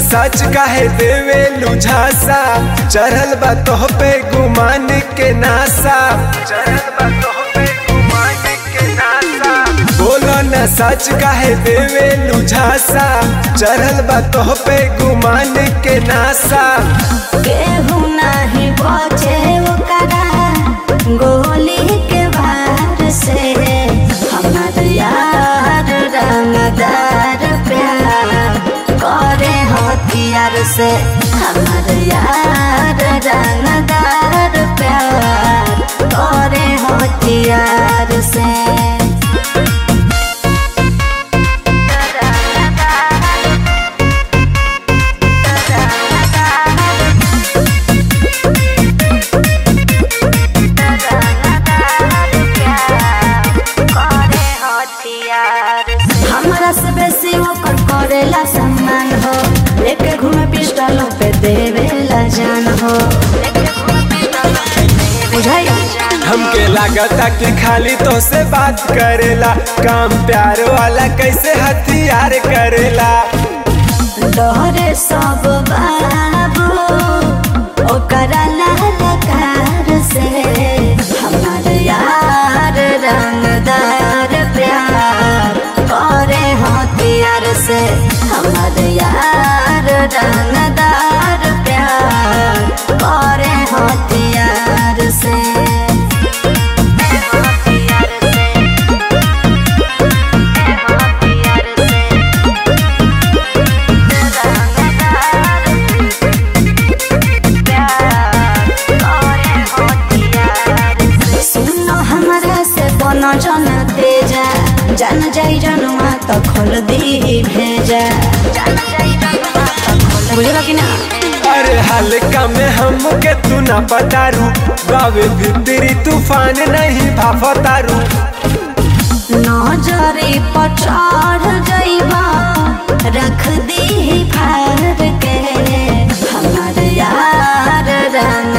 सच काहे देवे लुझासा चढ़ल बा तोह पे गुमान के नासा चढ़ल बा तोह पे गुमान के नासा बोलो न सच काहे देवे लुझासा चढ़ल बा तोह पे गुमान के नासा केहू नाही बचे ओकरा गोली के वार से हमार यार रंगदार प्यार करे हथियार से हमार यार रंगदार प्यार करे हथियार से हमरा से बेसी ओकर करेला सम्मान हो लेके घूमे पिस्टल पे देवेला जान हो बुझाई हमके लागता कि खाली तो से बात करेला काम प्यार वाला कैसे हथियार करेला डरे सब बाबू ओकरा ललकार से हमार यार रंगदार प्यार करे हथियार से हमार यार रंगदार प्यार करे हथियार से हथियार से हथियार से सुनो हमरा से बनो जन तेजा जान जाई जनुआ तो खोल दी भेजा बुझलो कि ना अरे हल्का में हमके तू ना पतारू बावे भीतरी तूफान नहीं भाफतारू नजरी पर चढ़ जाइबा रख दी फार के हमार यार रंग